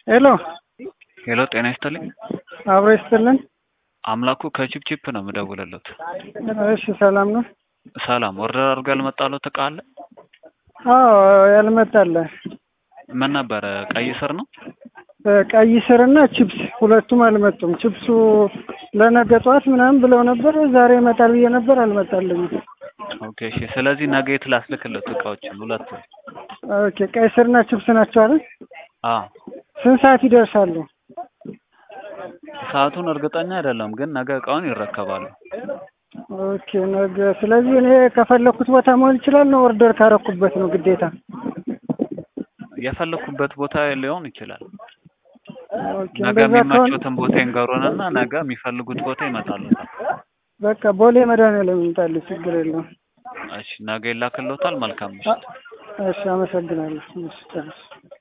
ሄሎ ሄሎ ጤና ይስጥልኝ። አብሮ ይስጥልን። አምላኩ ከቺፕቺፕ ነው የምደውልለት። እሺ ሰላም ነው? ሰላም ኦርደር አድርጎ ያልመጣለው እቃ አለ? አዎ ያልመጣለ ምን ነበረ? ቀይ ስር ነው? ቀይ ስርና ቺፕስ ሁለቱም አልመጡም። ቺፕሱ ለነገ ጠዋት ምናምን ብለው ነበር። ዛሬ ይመጣል ብዬ ነበር፣ አልመጣልኝም። ኦኬ እሺ። ስለዚህ ነገ የት ላስልክለት እቃዎችን ሁለቱ? ኦኬ ቀይ ስርና ቺፕስ ናቸው አይደል? አዎ። ስንት ሰዓት ይደርሳሉ? ሰዓቱን እርግጠኛ አይደለም፣ ግን ነገ እቃውን ይረከባሉ። ኦኬ ነገ። ስለዚህ እኔ ከፈለኩት ቦታ መሆን ይችላል ነው ኦርደር ካረኩበት ነው ግዴታ? የፈለኩበት ቦታ ሊሆን ይችላል። ኦኬ ነገ እንደዛ ከሆነ የሚመቹትን ቦታ ይንገሩንና ነገ የሚፈልጉት ቦታ ይመጣሉ። በቃ ቦሌ መድኃኒዓለም ይምጣልኝ፣ ችግር የለውም። እሺ ነገ ይላክልዎታል። መልካም ምሽት። እሺ አመሰግናለሁ። እሺ ጨርስ